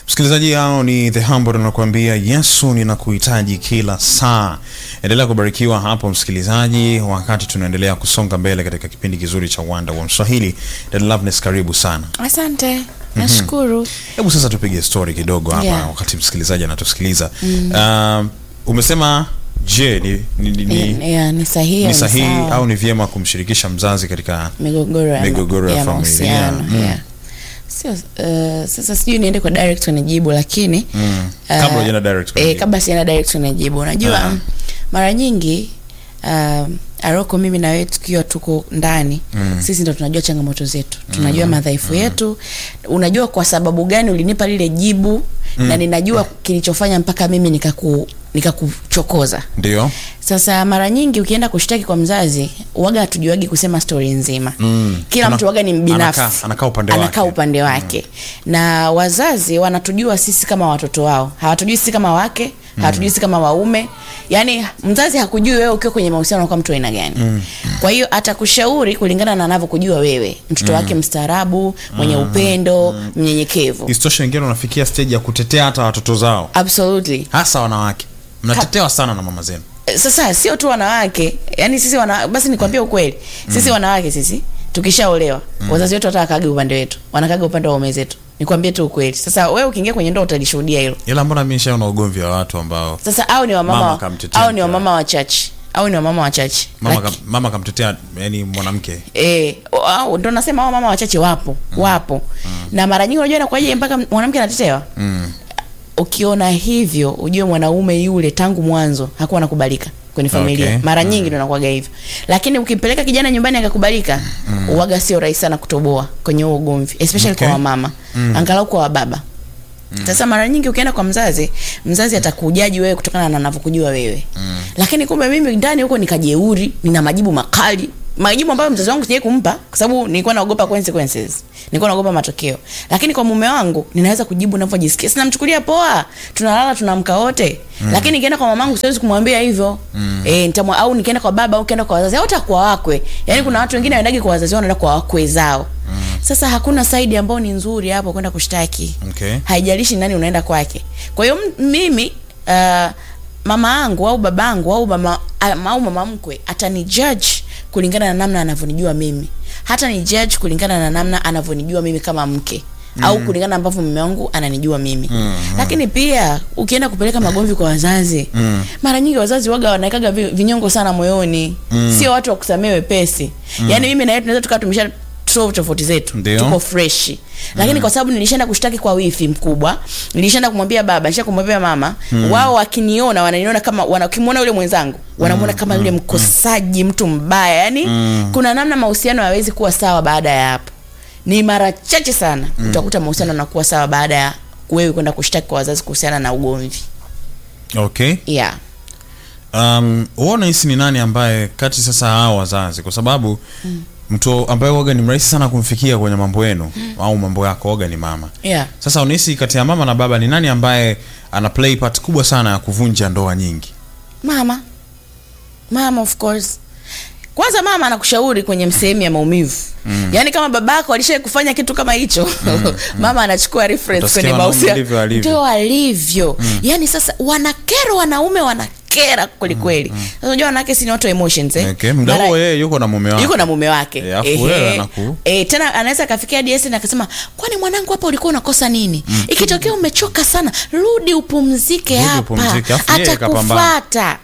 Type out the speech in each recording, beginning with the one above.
Msikilizaji, hao ni The Humble tunakuambia Yesu ninakuhitaji kila saa. Endelea kubarikiwa hapo msikilizaji, wakati tunaendelea kusonga mbele katika kipindi kizuri cha Wanda wa Mswahili. Dada Loveness, karibu sana. Asante, nashukuru. Hebu sasa tupige story kidogo hapa Yeah. wakati msikilizaji anatusikiliza. Uh, umesema je, ni, ni, ni, ni, Yeah, ni sahihi, ni sahihi sawa. au ni vyema kumshirikisha mzazi katika migogoro ya, migogoro ya ya familia. mahusiano Mm. yeah. Sio, uh, sasa sijui niende kwa direct kwenye jibu lakini Mm. uh, Kabla hujaenda direct kwenye eh, jibu. kabla sienda direct kwenye jibu unajua Ah. mara nyingi uh, Aroko mimi na wewe tukiwa tuko ndani Mm. sisi ndo tunajua changamoto zetu tunajua madhaifu yetu unajua kwa sababu gani ulinipa lile jibu na ninajua kilichofanya mpaka mimi nikaku nikakuchokoza ndio sasa mara nyingi ukienda kushtaki kwa mzazi waga hatujuagi kusema stori nzima Mm. kila Ana- mtu waga ni mbinafsi anakaa- anakaa upande anakaa wake. upande wake na wazazi wanatujua sisi kama watoto wao hawatujui sisi kama wake hawatujui sisi kama waume yaani mzazi hakujui wewe ukiwa kwenye mahusiano kwa mtu wa aina gani kwa hiyo atakushauri kulingana na anavyokujua wewe mtoto wake mstaarabu mwenye upendo mnyenyekevu isitoshe wengine wanafikia stage ya kutetea hata watoto zao absolutely hasa wanawake mnatetewa sana na mama zenu sasa sio tu wanawake yani sisi wana, basi nikwambie ukweli sisi wanawake sisi tukishaolewa wazazi wetu hata wakage upande wetu wanakaga upande wa ume zetu nikwambie tu ukweli sasa wewe ukiingia kwenye ndoa utalishuhudia hilo ila mbona mi nishaona ugomvi wa watu ambao sasa au ni Mama wamama kamtetea au ni mke wamama wachache au ni wamama wachache mama, Laki- kam, mama kamtetea yani mwanamke Eh, au ndo nasema hao mama wachache wapo wapo na mara nyingi unajua inakuwaje mpaka mwanamke anatetewa mm. ukiona hivyo ujue mwanaume yule tangu mwanzo hakuwa anakubalika kwenye familia Okay. mara nyingi ndo nakuwaga hivyo lakini ukimpeleka kijana nyumbani akakubalika uwaga sio rahisi sana kutoboa kwenye huo ugomvi especially Okay. kwa wamama angalau kwa wababa sasa mara nyingi ukienda kwa mzazi mzazi atakujaji wewe kutokana na anavyokujua wewe lakini kumbe mimi ndani huko nikajeuri nina majibu makali majibu ambayo mzazi wangu sijai kumpa kwa sababu nilikuwa naogopa consequences nilikuwa naogopa matokeo lakini kwa mume wangu ninaweza kujibu ninavyojisikia sinamchukulia poa tunalala tunaamka wote lakini nikienda kwa mamangu siwezi kumwambia hivyo eh nitamwa au nikienda kwa baba au nikienda kwa wazazi au hata kwa wakwe yani kuna watu wengine waendagi kwa wazazi wao wanaenda kwa wakwe zao sasa hakuna saidi ambayo ni nzuri hapo kwenda kushtaki okay. haijalishi nani unaenda kwake kwa hiyo m- mimi uh, mama yangu au babangu au mama am- au mama mkwe atani judge kulingana na namna anavyonijua mimi hata ni judge kulingana na namna anavyonijua mimi kama mke mm. au kulingana na ambavyo mume wangu ananijua mimi mm, lakini pia ukienda kupeleka magomvi kwa wazazi mm. mara nyingi wazazi waga wanaekaga vi- vinyongo sana moyoni mm. sio watu wa kusamea wepesi mm. yaani mimi na yeye tunaweza tukawa tumesha solve tofauti zetu Ndio. tuko freshi lakini kwa sababu nilishaenda kushtaki kwa wifi mkubwa nilishaenda kumwambia baba nilisha kumwambia mama wao wakiniona wananiona kama wanakimwona yule mwenzangu wanamuona kama yule mkosaji mtu mbaya yani kuna namna mahusiano hayawezi kuwa sawa baada ya hapo ni mara chache sana utakuta mahusiano yanakuwa sawa baada ya wewe kwenda kushtaki kwa wazazi kuhusiana na ugomvi okay yeah um, uona hisi ni nani ambaye kati sasa hao wazazi kwa sababu mm. mtu ambaye waga ni mrahisi sana kumfikia kwenye mambo yenu mm. au mambo yako waga ni mama yeah sasa unahisi kati ya mama na baba ni nani ambaye ana play part kubwa sana ya kuvunja ndoa nyingi mama mama of course kwanza mama anakushauri kwenye sehemu ya maumivu mm. yaani kama babako alishai kufanya kitu kama hicho mm. mama anachukua reference Utasikia kwenye wanaume mahusiano ndivyo alivyo. ndio alivyo mm. yaani sasa wanakera wanaume wanakera kwelikweli sasa unajua wanawake si ni watu wa emotions eh? okay. mda Mara- huo yeye yuko na mume wake yuko na mume wake Eh, afu Ehe. wewe anaku- Eh, tena anaweza akafikia DS na akasema kwani mwanangu hapa ulikuwa unakosa nini ikitokea umechoka sana rudi upumzike Rudi hapa upumzike, afu yeye kapambana. atakufata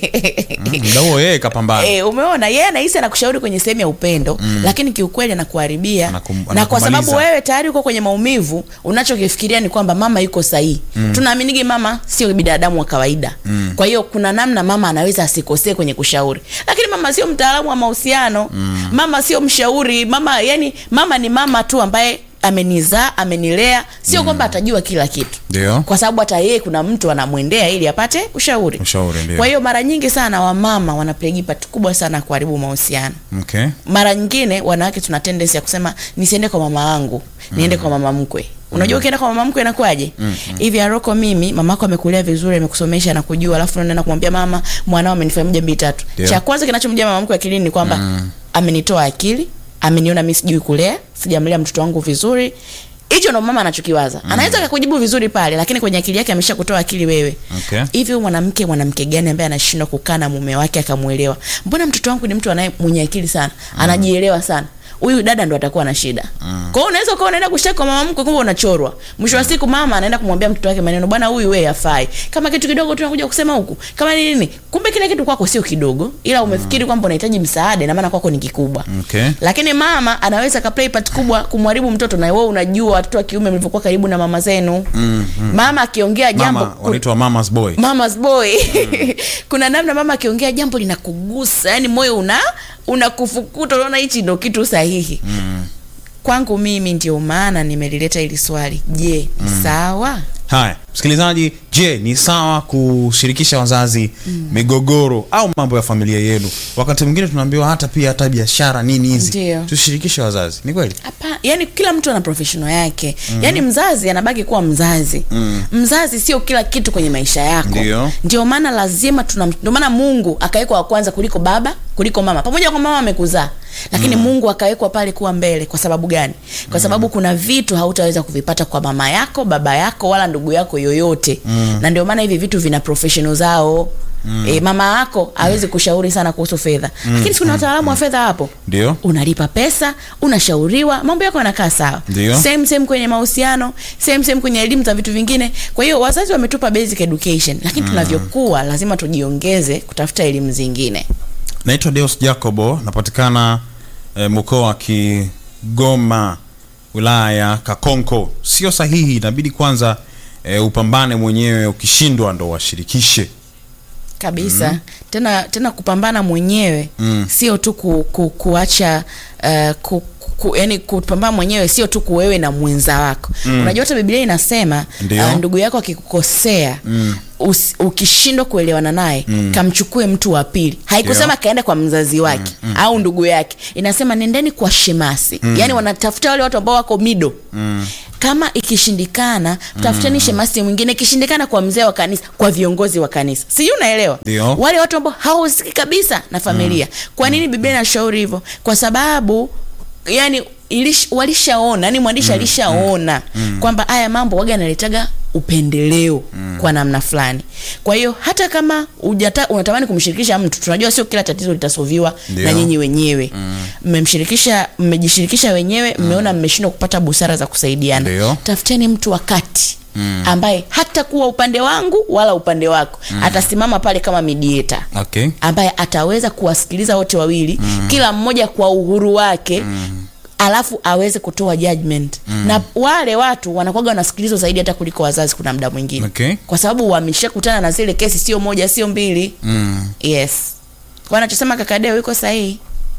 mda huo yeye kapambana E, umeona yeye anahisi anakushauri kwenye sehemu ya upendo mm. lakini kiukweli anakuharibia Anakum- na kwa sababu anakumaliza. wewe tayari uko kwenye maumivu unachokifikiria ni kwamba mama yuko sahihi mm. tunaaminigi mama sio binadamu wa kawaida mm. kwa hiyo kuna namna mama anaweza asikosee kwenye kushauri lakini mama sio mtaalamu wa mahusiano mm. mama sio mshauri mama yani mama ni mama tu ambaye amenizaa amenilea sio mm. kwamba atajua kila kitu ndio kwa sababu hata yeye kuna mtu anamwendea ili apate ushauri Ushauri, ndio. kwa hiyo mara nyingi sana wamama wanaplegi part kubwa sana kuharibu mahusiano okay. mara nyingine wanawake tuna tendency ya kusema nisiende kwa mama yangu niende kwa mama mkwe unajua ukienda kwa mama mkwe inakuwaje hivi aroko mimi mamako amekulea vizuri amekusomesha na kujua alafu unaenda kumwambia mama mwanao amenifanya moja mbili tatu Ndio. cha kwanza kinachomjia mama mkwe akilini ni kwamba amenitoa akili ameniona mi sijui kulea sijamlea mtoto wangu vizuri hicho ndo mama anachokiwaza anaweza akakujibu vizuri pale lakini kwenye akili yake amesha kutoa akili wewe Okay. hivi huyu mwanamke mwanamke gani ambaye anashindwa kukaa na mume wake akamwelewa mbona mtoto wangu ni mtu anaye mwenye akili sana anajielewa sana huyu dada ndo atakuwa na shida mm. kwa hiyo unaweza ukawa unaenda kushtaki kwa mama mkwe kumbe unachorwa mwisho wa siku mama anaenda kumwambia mtoto wake maneno bwana huyu wewe hafai kama kitu kidogo tu anakuja kusema huku kama nini nini kumbe kile kitu kwako sio kidogo ila umefikiri kwamba unahitaji msaada na maana kwako ni kikubwa Okay. lakini mama anaweza ka play part kubwa kumharibu mtoto na wewe unajua watoto wa kiume mlivyokuwa karibu na mama zenu mm, mm. mama akiongea jambo Mama wanaitwa mama's boy. mama's boy kuna namna mama akiongea jambo linakugusa yani moyo una unakufukuta unaona hichi ndo kitu sahihi mm. kwangu mimi ndio maana nimelileta hili swali je ni sawa Haya, msikilizaji, je, ni sawa kushirikisha wazazi migogoro au mambo ya familia yenu? Wakati mwingine tunaambiwa hata pia hata biashara nini hizi Ndio. tushirikishe wazazi. Ni kweli? hapa yani kila mtu ana professional yake mm. yani mzazi anabaki kuwa mzazi mm. mzazi sio kila kitu kwenye maisha yako Ndio. ndio maana lazima tuna ndio maana mungu akawekwa wa kwanza kuliko baba kuliko mama pamoja kwa mama amekuzaa lakini mm. mungu akawekwa pale kuwa mbele kwa sababu gani kwa sababu kuna vitu hautaweza kuvipata kwa mama yako baba yako wala ndugu yako yoyote mm. na ndio maana hivi vitu vina professional zao Mm. E, mama yako hawezi kushauri sana kuhusu fedha mm. lakini si kuna wataalamu wa fedha hapo Ndio. unalipa pesa unashauriwa mambo yako yanakaa sawa Ndio. same same kwenye mahusiano same same kwenye elimu za vitu vingine kwa hiyo wazazi wametupa basic education lakini tunavyokuwa lazima tujiongeze kutafuta elimu zingine Naitwa Deus Jacobo, napatikana eh, mkoa wa Kigoma, wilaya ya Kakonko. Sio sahihi, inabidi kwanza eh, upambane mwenyewe, ukishindwa ndo washirikishe. kabisa mm. tena tena kupambana mwenyewe Mm. sio tu ku, ku, kuacha uh, ku, ku, yani kupambana mwenyewe sio tu kuwewe na mwenza wako mm. unajua hata biblia inasema Ndio. uh, ndugu yako akikukosea mm. ukishindwa kuelewana naye mm. kamchukue mtu wa pili haikusema Ndio. kaenda kwa mzazi wake mm. Mm. au ndugu yake inasema nendeni kwa shemasi mm. yani wanatafuta wale watu ambao wako mido mm kama ikishindikana tafuteni shemasi mwingine ikishindikana kwa mzee wa kanisa kwa viongozi wa kanisa sijui unaelewa Ndio. wale watu ambao hawahusiki kabisa na familia kwa nini biblia inashauri hivyo kwa sababu yani ilish, walishaona yani mwandishi alishaona kwamba haya mambo waga analetaga upendeleo kwa namna fulani kwa hiyo hata kama ujata, unatamani kumshirikisha mtu tunajua sio kila tatizo litasoviwa Ndio. na nyinyi wenyewe mmemshirikisha mmejishirikisha wenyewe mmeona mmeshindwa kupata busara za kusaidiana Ndio. tafuteni mtu wa kati mm. ambaye hata kuwa upande wangu wala upande wako mm. atasimama pale kama mediator Okay. ambaye ataweza kuwasikiliza wote wawili mm. kila mmoja kwa uhuru wake mm. alafu aweze kutoa judgment mm. na wale watu wanakuwaga wanasikilizwa zaidi hata kuliko wazazi kuna muda mwingine Okay. kwa sababu wameshakutana na zile kesi sio moja sio mbili Mm. yes kwa anachosema kakadeo iko sahihi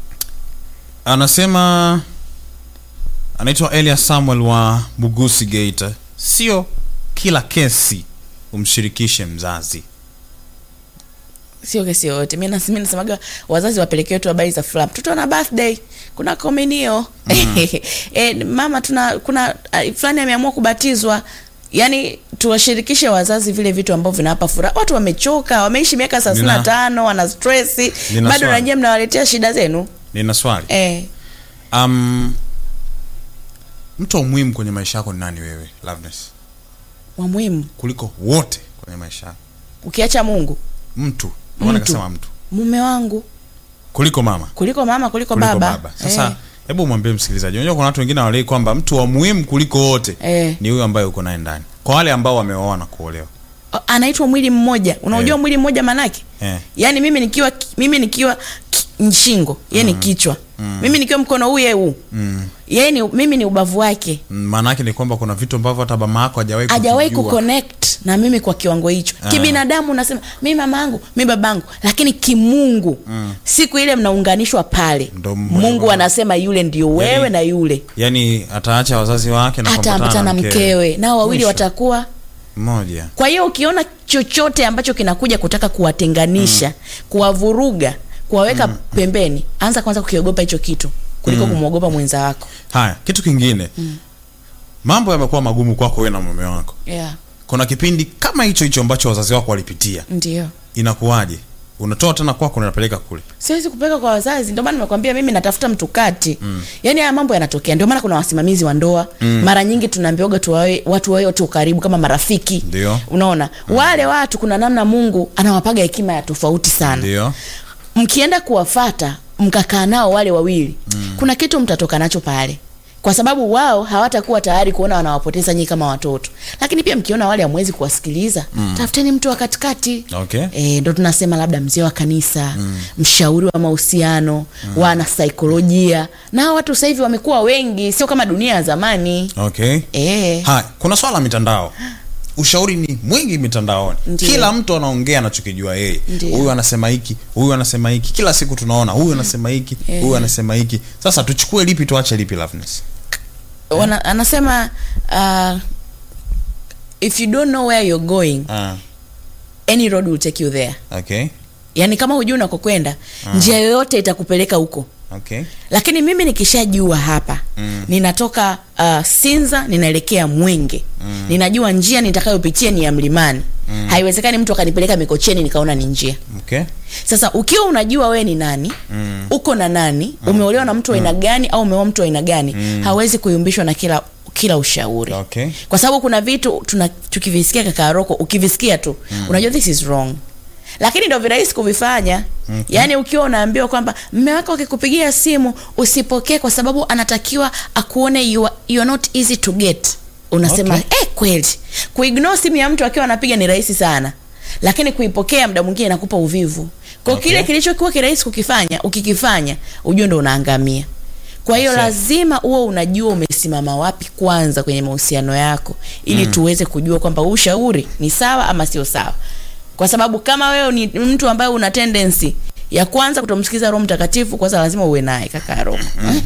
Anasema anaitwa Elias Samuel wa Bugusi Geita. Sio kila kesi umshirikishe mzazi. sio kesi yoyote mi nas- mi nasemaga wazazi wapelekewe tu habari za furaha mtoto ana birthday kuna kominio mm. e, mama tuna kuna uh, fulani ameamua kubatizwa yaani tuwashirikishe wazazi vile vitu ambavyo vinawapa furaha watu wamechoka wameishi miaka thelathini na Nina- tano wana stresi Nina bado swali. nanyewe mnawaletea shida zenu Nina swali. e, Um, mtu wa muhimu kwenye maisha yako ni nani wewe, Loveness? wa muhimu Kuliko wote kwenye maisha yako. ukiacha mungu Mtu. Mbona Mtu. kasema mtu? mume wangu Kuliko mama. kuliko mama kuliko, Kuliko baba, baba. Sasa Eh, hebu mwambie msikilizaji, unajua kuna watu wengine walei kwamba mtu wa muhimu kuliko wote Eh. ni huyo ambaye uko naye ndani. Kwa wale ambao wameoa na kuolewa. anaitwa mwili mmoja unaujua Eh. mwili mmoja manake Eh. yaani mimi nikiwa mimi nikiwa ki- shingo ye ni kichwa mimi nikiwa mkono huu ye huu Mm. yeye ni mimi ni ubavu wake Mm, Maana yake ni kwamba kuna vitu ambavyo hata mama yako hajawahi hajawahi kuvijua. kuconnect na mimi kwa kiwango hicho Ah. kibinadamu unasema mi mamangu mi babangu lakini kimungu siku ile mnaunganishwa pale Ndo mungu mwe- anasema yule ndio wewe Yaani- na yule Yaani ataacha wazazi wake na ataambatana kuambatana na mkewe nao wawili Mwisho. watakuwa mmoja. kwa hiyo ukiona chochote ambacho kinakuja kutaka kuwatenganisha kuwavuruga kuwaweka pembeni anza kwanza kukiogopa hicho kitu kuliko kumwogopa mwenza wako Haya, kitu kingine. Mambo yamekuwa magumu kwako wewe na mume wako. yeah. Kuna kipindi kama hicho hicho ambacho wazazi wako walipitia. ndio Inakuwaje? unatoa tena kwako unapeleka kule siwezi kupeleka kwa wazazi ndio maana nimekwambia mimi natafuta mtu kati mm. yaani haya mambo yanatokea ndio maana kuna wasimamizi wa ndoa mm. mara nyingi tunaambiwaga tuwawe watu wawe wote karibu kama marafiki Ndio. unaona mm. wale watu kuna namna mungu anawapaga hekima ya tofauti sana ndio mkienda kuwafata mkakaa nao wale wawili mm. kuna kitu mtatoka nacho pale kwa sababu wao hawatakuwa tayari kuona wanawapoteza nyinyi kama watoto lakini pia mkiona wale hamwezi kuwasikiliza mm. tafuteni mtu wa katikati Okay. e, ndo tunasema labda mzee wa kanisa mm. mshauri wa mahusiano mm. wana saikolojia na hawa watu sasa hivi wamekuwa wengi sio kama dunia ya zamani okay e, Haya, kuna swala la mitandao. Ushauri ni mwingi mitandaoni, Ndiyo. kila mtu anaongea anachokijua yeye. Ndiyo. Huyu anasema hiki, huyu anasema hiki, kila siku tunaona huyu anasema hiki, Eh. huyu anasema hiki. Sasa tuchukue lipi tuache lipi, Loveness? wana, anasema uh, if you don't know where you're going Ah, any road will take you there okay, yaani kama hujui unakokwenda njia yoyote itakupeleka huko okay, lakini mimi nikishajua hapa Mm. ninatoka uh, sinza ninaelekea mwenge mm. ninajua njia nitakayopitia ni ya mlimani mm. haiwezekani mtu akanipeleka mikocheni nikaona ni njia okay. sasa ukiwa unajua wewe ni nani mm. uko na nani umeolewa na mtu wa aina gani au umeoa mtu wa aina gani mm. hawezi kuyumbishwa na kila kila ushauri Okay. kwa sababu kuna vitu tuna tukivisikia kaka Roko ukivisikia tu mm. unajua this is wrong lakini ndo virahisi kuvifanya okay. yaani ukiwa unaambiwa kwamba mme wako akikupigia simu usipokee kwa sababu anatakiwa akuone you are, you are not easy to get unasema Okay. eh, kweli kuignore simu ya mtu akiwa anapiga ni rahisi sana lakini kuipokea muda mwingine inakupa uvivu kwa Okay. kile kilichokuwa kirahisi kukifanya ukikifanya ujue ndo unaangamia kwa hiyo Sawa. lazima uwe unajua umesimama wapi kwanza kwenye mahusiano yako ili mm. tuweze kujua kwamba huu ushauri ni sawa ama sio sawa kwa sababu kama wewe ni mtu ambaye una tendency ya kwanza kutomsikiza roho mtakatifu kwanza lazima uwe naye kaka roho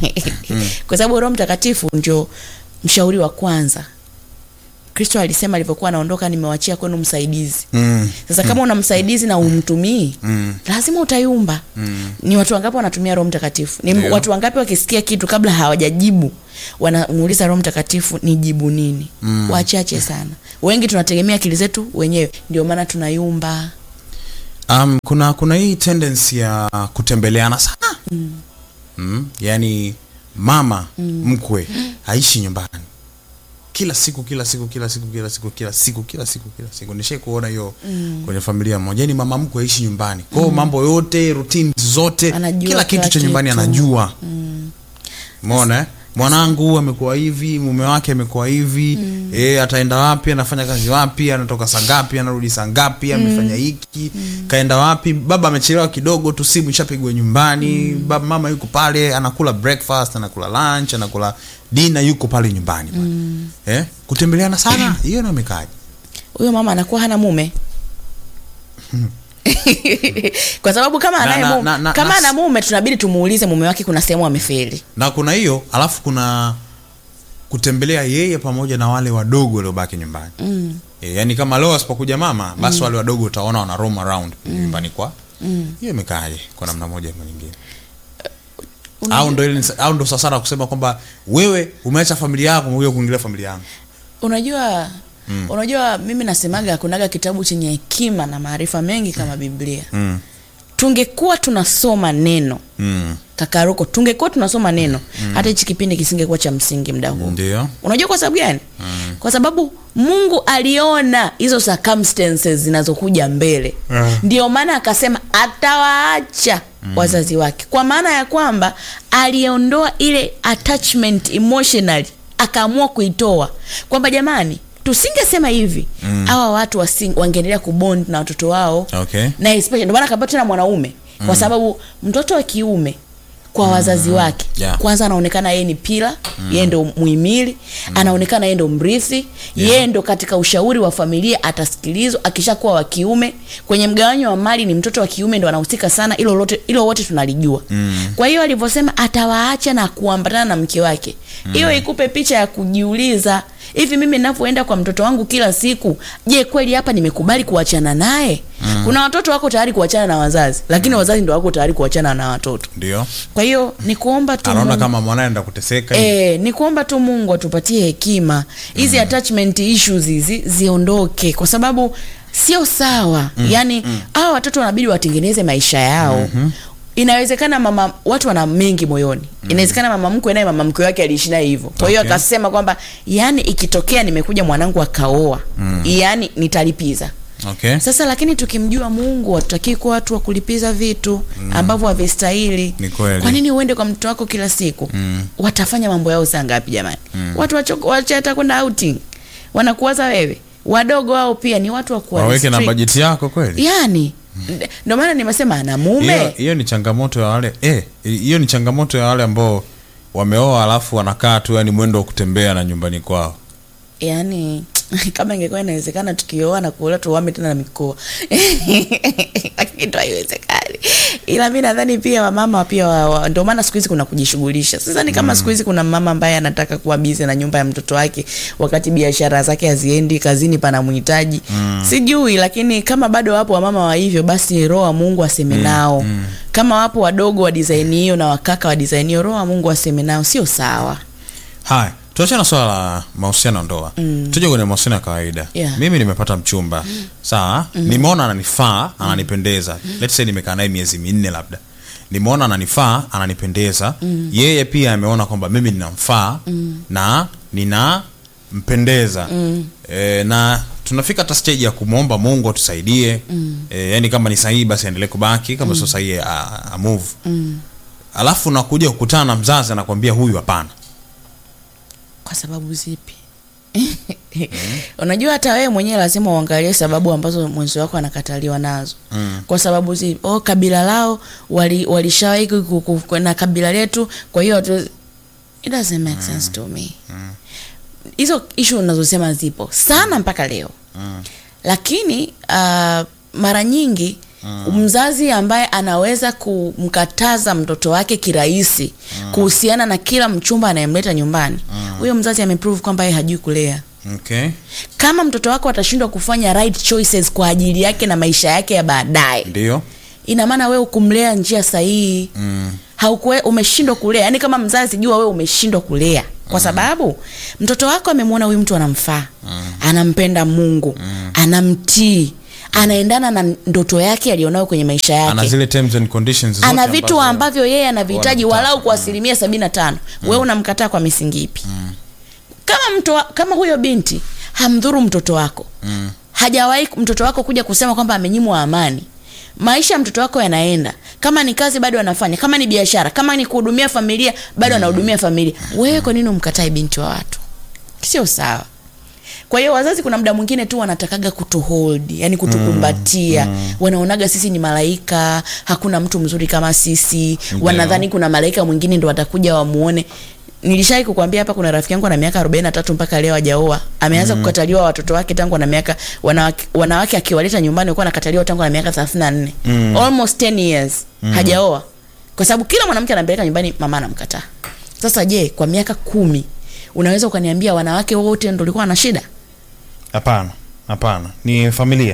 kwa sababu roho mtakatifu ndio mshauri wa kwanza kristo alisema alivyokuwa anaondoka nimewachia kwenu msaidizi Mm. sasa kama una msaidizi na umtumii Mm. lazima utayumba mm. ni watu wangapi wanatumia roho mtakatifu ni Ndio. watu wangapi wakisikia kitu kabla hawajajibu wanamuuliza roho mtakatifu ni jibu nini mm. wachache sana wengi tunategemea akili zetu wenyewe ndio maana tunayumba Um, kuna kuna hii tendency ya kutembeleana sana mm. Mm, yani mama mm. mkwe haishi nyumbani kila siku kila siku kila siku kila siku kila siku kila siku kila siku nishai kuona hiyo mm. kwenye familia moja yani mama mkwe haishi nyumbani kwao mm. mambo yote routine zote Anajua kila kitu kila cha nyumbani kitu. anajua umeona eh? mwanangu amekuwa hivi mume wake amekuwa hivi mm. e, ataenda wapi anafanya kazi wapi anatoka saa ngapi anarudi saa ngapi amefanya hiki kaenda wapi baba amechelewa kidogo tu simu ishapigwa nyumbani baba mama yuko pale anakula breakfast anakula lunch anakula dina yuko pale nyumbani pale. eh? kutembeleana sana hiyo namekaji huyo mama anakuwa hana mume kwa sababu kama Na- anaye na- mume, na- na- kama na- ana mume tunabidi tumuulize mume wake kuna sehemu amefeli na kuna hiyo alafu kuna kutembelea yeye pamoja na wale wadogo waliobaki nyumbani mm. e, yani kama leo asipokuja mama basi mm. wale wadogo utaona wana roam around mm. nyumbani kwa hiyo imekaaje kwa namna moja ama nyingine au ndo ile au ndo sasara kusema kwamba wewe umeacha familia yako umekuja kuingilia familia yangu unajua mm. unajua mimi nasemaga kunaga kitabu chenye hekima na maarifa mengi kama biblia mm. tungekuwa tunasoma neno mm. kakaroko tungekuwa tunasoma neno mm. hata hichi kipindi kisingekuwa cha msingi mda huu ndio unajua kwa sababu gani mm. kwa sababu mungu aliona hizo circumstances zinazokuja mbele Ah. ndio maana akasema atawaacha mm. wazazi wake kwa maana ya kwamba aliondoa ile attachment emotionally akaamua kuitoa kwamba jamani tusingesema hivi hawa watu wasing- wangeendelea kubond na watoto wao okay na especially ndio maana akapata tena mwanaume mm. kwa sababu mtoto wa kiume kwa wazazi wake Yeah. kwanza anaonekana yeye ni pila mm. yeye ndo muhimili mm. anaonekana yeye ndo mrithi yeah. yeye ndo katika ushauri wa familia atasikilizwa akishakuwa wa kiume kwenye mgawanyo wa mali ni mtoto wa kiume ndo anahusika sana ilo lote ilo wote tunalijua mm. kwa hiyo alivyosema atawaacha na kuambatana na mke wake hiyo mm. ikupe picha ya kujiuliza hivi mimi ninavyoenda kwa mtoto wangu kila siku je kweli hapa nimekubali kuachana naye mm. kuna watoto wako tayari kuachana na wazazi lakini wazazi ndo wako tayari kuachana na watoto ndio kwa hiyo ni kuomba tu anaona Mungu- kama mwanae enda kuteseka E, ni kuomba tu mungu atupatie hekima hizi mm. attachment issues hizi ziondoke kwa sababu sio sawa mm. yaani hawa watoto wanabidi watengeneze maisha yao mm-hmm. inawezekana mama watu wana mengi moyoni mm. inawezekana mama mkwe naye mama mkwe wake aliishi naye hivyo kwa hiyo Okay. akasema kwamba yani ikitokea nimekuja mwanangu akaoa mm. yani nitalipiza okay sasa lakini tukimjua mungu hatutakii kuwa watu wa kulipiza vitu mm. ambavyo havistahili Ni kweli. kwa nini uende kwa mtoto wako kila siku mm. watafanya mambo yao saa ngapi jamani mm. watu wacho- wache hata kwenda outing wanakuwaza wewe wadogo wao pia ni watu wa kuwa waweke na restrict. bajeti yako kweli yani nd- ndio maana nimesema ana hiyo mume hiyo ni changamoto ya wale eh, hiyo ni changamoto ya wale ambao wameoa alafu wanakaa tu yani mwendo wa kutembea na nyumbani kwao yani kama ingekuwa inawezekana tukioa na kuolewa tuame tena na mikoa lakini tu haiwezekani ila mi nadhani pia wamama pia wa, wa, ndio maana siku hizi kuna kujishughulisha sasa ni kama siku hizi kuna mama ambaye anataka kuwa bizi na nyumba ya mtoto wake wakati biashara zake haziendi kazini panamhitaji mm. sijui lakini kama bado wapo wamama wa hivyo basi roho wa mungu aseme nao mm. kama wapo wadogo wa disaini hiyo na wakaka wa disaini hiyo roho wa mungu aseme nao sio sawa haya tuachana na swala la mahusiano ya ndoa mm. tuje kwenye mahusiano ya kawaida Yeah. mimi nimepata mchumba mm. sawa mm. nimeona ananifaa ananipendeza mm. let's say nimekaa naye miezi minne labda nimeona ananifaa ananipendeza mm. yeye pia ameona kwamba mimi ninamfaa mm. na ninampendeza mm. e, na tunafika hata stage ya kumwomba mungu atusaidie mm. e, yani kama ni sahihi basi aendelee kubaki kama mm. sio sahihi a, a move mm. alafu nakuja kukutana na mzazi anakwambia huyu hapana kwa sababu zipi unajua hata wewe mwenyewe lazima uangalie sababu ambazo mwenzi wako anakataliwa nazo mm. kwa sababu zipi oh, kabila lao wali- walishawahi ku- ku- ku- na kabila letu kwa hiyo hatu- it doesn't make sense to me hizo ishu unazosema zipo sana mpaka leo Mm. lakini uh, mara nyingi mm. mzazi ambaye anaweza kumkataza mtoto wake kirahisi mm. kuhusiana na kila mchumba anayemleta nyumbani huyo mzazi ameprove kwamba yeye hajui kulea okay kama mtoto wako atashindwa kufanya right choices kwa ajili yake na maisha yake ya baadaye ndio ina maana wewe ukumlea njia sahihi mm. haukuwe umeshindwa kulea yaani kama mzazi jua wewe umeshindwa kulea kwa sababu mtoto wako amemwona huyu mtu anamfaa anampenda mungu anamtii anaendana na ndoto yake alionayo kwenye maisha ana yake zile terms and conditions zote ana vitu ambazo- ambavyo yeye anavihitaji wanataka. walau kwa asilimia sabini na tano wewe unamkataa kwa misingi ipi kama mto, wa- kama huyo binti hamdhuru mtoto wako Mm. hajawahi mtoto wako kuja kusema kwamba amenyimwa amani maisha ya mtoto wako yanaenda kama ni kazi bado anafanya kama ni biashara kama ni kuhudumia familia bado anahudumia familia wewe kwa nini umkatae binti wa watu sio sawa kwa hiyo wazazi kuna muda mwingine tu wanatakaga kutuhold yani kutukumbatia mm, wanaonaga sisi ni malaika hakuna mtu mzuri kama sisi Ndio. wanadhani kuna malaika mwingine ndo watakuja wamuone nilishai kukwambia hapa kuna rafiki yangu ana miaka arobaini na tatu mpaka leo hajaoa ameanza mm. kukataliwa watoto wake tangu ana miaka wanawake, wanawake akiwaleta nyumbani walikuwa anakataliwa tangu ana miaka thelathini na nne Mm. almost 10 years hajaoa kwa sababu kila mwanamke anampeleka nyumbani mama anamkataa sasa je kwa miaka kumi unaweza ukaniambia wanawake wote ndo ulikuwa na shida hapana hapana ni familia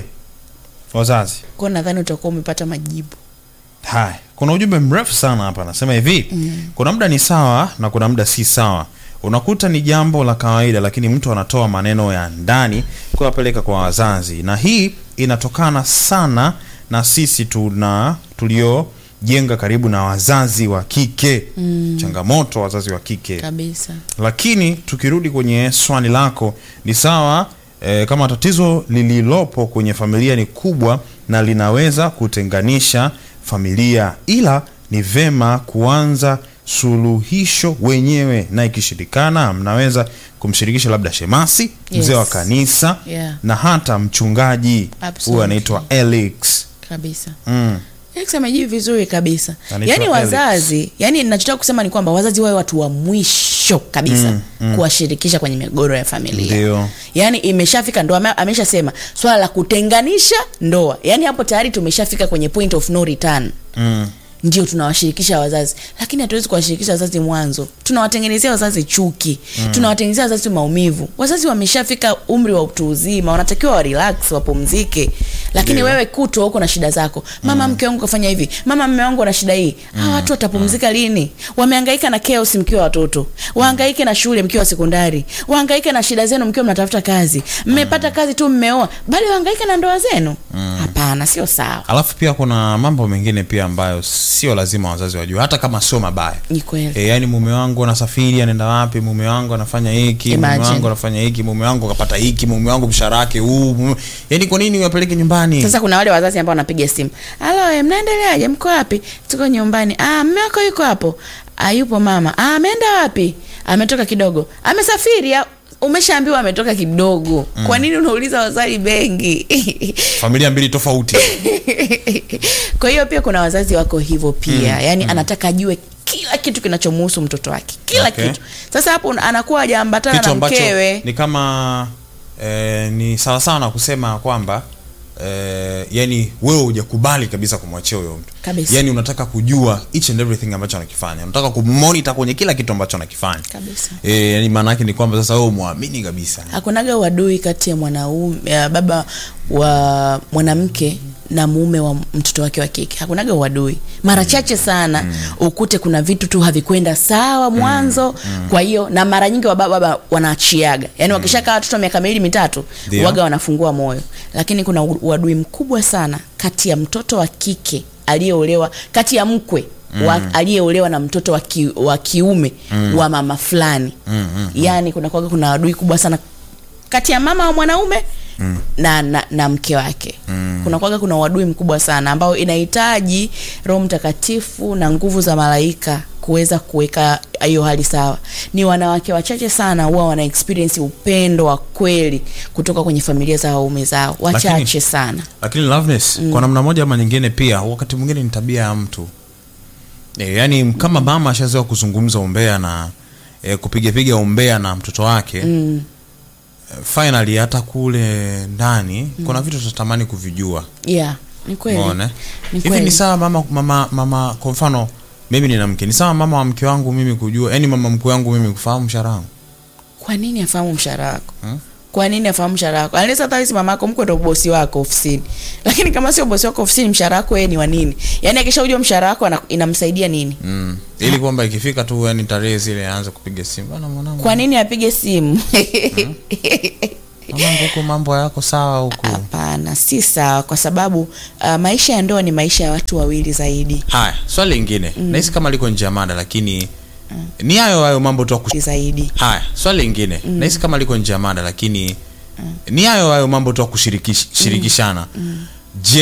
wazazi kwao nadhani utakuwa umepata majibu haya kuna ujumbe mrefu sana hapa anasema hivi mm. kuna muda ni sawa na kuna muda si sawa unakuta ni jambo la kawaida lakini mtu anatoa maneno ya ndani kuyapeleka kwa wazazi na hii inatokana sana na sisi tuna tuliojenga karibu na wazazi wa kike mm. changamoto wazazi wa kike kabisa lakini tukirudi kwenye swali lako ni sawa e, kama tatizo lililopo kwenye familia ni kubwa na linaweza kutenganisha familia ila ni vema kuanza suluhisho wenyewe na ikishirikana mnaweza kumshirikisha labda shemasi Yes. mzee wa kanisa Yeah. na hata mchungaji Absolutely. huyu anaitwa Elix kabisa mm. Alex amejibu vizuri kabisa Anaitwa yaani Alex. wazazi yani nachotaka kusema ni kwamba wazazi wawe watu wa mwisho kabisa Mm, mm. kuwashirikisha kwenye migogoro ya familia Ndio. yaani imeshafika ndo ame- ameshasema swala la kutenganisha ndoa yaani hapo tayari tumeshafika kwenye point of no return Mm. ndio tunawashirikisha wazazi lakini hatuwezi kuwashirikisha wazazi mwanzo tunawatengenezea wazazi chuki mm. tunawatengenezea wazazi maumivu wazazi wameshafika umri wa utu uzima wanatakiwa wa relax wapumzike lakini Ndio. wewe kutwa huko na shida zako mama mke wangu kafanya hivi mama mme wangu ana shida hii hawa watu watapumzika lini wamehangaika na chaos mkiwa watoto wahangaike na shule mkiwa sekondari wahangaike na shida zenu mkiwa mnatafuta kazi mmepata kazi tu mmeoa bali wahangaike na ndoa zenu hapana sio sawa alafu pia kuna mambo mengine pia ambayo sio lazima wazazi wajue hata kama sio mabaya ni kweli e, yani mume wangu anasafiri anaenda wapi mume wangu anafanya hiki mume Imagine. wangu anafanya hiki mume wangu akapata hiki mume wangu mshahara wake huu mume- yani kwa nini uyapeleke nyumbani sasa kuna wale wazazi ambao wanapiga simu halo eh, mnaendeleaje mko wapi tuko nyumbani ah mme wako yuko hapo ah yupo mama ah ameenda wapi ametoka kidogo amesafiri ah, umeshaambiwa ametoka kidogo kwa nini unauliza wazazi bengi familia mbili tofauti kwa hiyo pia kuna wazazi wako hivyo pia mm, yaani mm. anataka ajue kila kitu kinachomuhusu mtoto wake kila Okay. kitu sasa hapo una- anakuwa hajaambatana kitu na ambacho mkewe ni kama eh, ni sawasawa na kusema kwamba eh, yani wewe hujakubali kabisa kumwachia huyo mtu Kabisa. yani unataka kujua each and everything ambacho anakifanya unataka kumonitor kwenye kila kitu ambacho anakifanya kabisa eh, yani maana yake ni kwamba sasa wewe umwamini kabisa hakunaga uadui kati ya mwanaume ya baba wa mwanamke na mume wa mtoto wake wa kike hakunaga uadui mara chache sana mm. ukute kuna vitu tu havikwenda sawa mwanzo mm. kwa hiyo na mara nyingi wababa baba wanaachiaga yaani wakishakaa watoto miaka miwili mitatu Ndio. waga wanafungua moyo lakini kuna u- uadui mkubwa sana kati ya mtoto wa kike aliyeolewa kati ya mkwe wa aliyeolewa na mtoto wa, ki, wa kiume wa mama fulani mm, mm, yaani kuna kwaga kuna adui kubwa sana kati ya mama wa mwanaume mm. na, na, na mke wake mm. kuna kwaga kuna uadui mkubwa sana ambao inahitaji roho mtakatifu na nguvu za malaika kuweza kuweka hiyo hali sawa ni wanawake wachache sana huwa wana experience upendo wa kweli kutoka kwenye familia za waume zao wachache Lakini- sana lakini loveness mm. kwa namna moja ama nyingine pia wakati mwingine ni tabia ya mtu e, yani kama mama ashazoea kuzungumza umbea na e, kupigapiga umbea na mtoto wake mm. finally hata kule ndani mm. kuna vitu tutatamani kuvijua yeah ni kweli Umeona? Ni hivi kweli. ni sawa mama mama mama kwa mfano mimi nina mke ni sawa mama wa mke wangu mimi kujua yani mama mkwe wangu mimi kufahamu mshahara wangu kwa nini afahamu mshahara wako Hmm? kwa nini afahamu mshahara wako anaweza hata hisi mama yako mkwe ndo bosi wako ofisini lakini kama sio bosi wako ofisini mshahara wako yeye ni wa nini yaani akishaujua mshahara wako ana- inamsaidia nini mm. ili kwamba ikifika tu yani tarehe zile aanze kupiga simu bana mwanangu kwa nini apige simu mamangu huko mambo yako sawa huko hapana si sawa kwa sababu uh, maisha ya ndoa ni maisha ya watu wawili zaidi haya swali lingine mm. nahisi kama liko nje ya mada lakini mm. ni hayo hayo mambo tu ya kush- zaidi haya swali lingine mm. nahisi kama liko nje ya mada lakini mm. ni hayo hayo mambo tu ya kushirikishana mm. je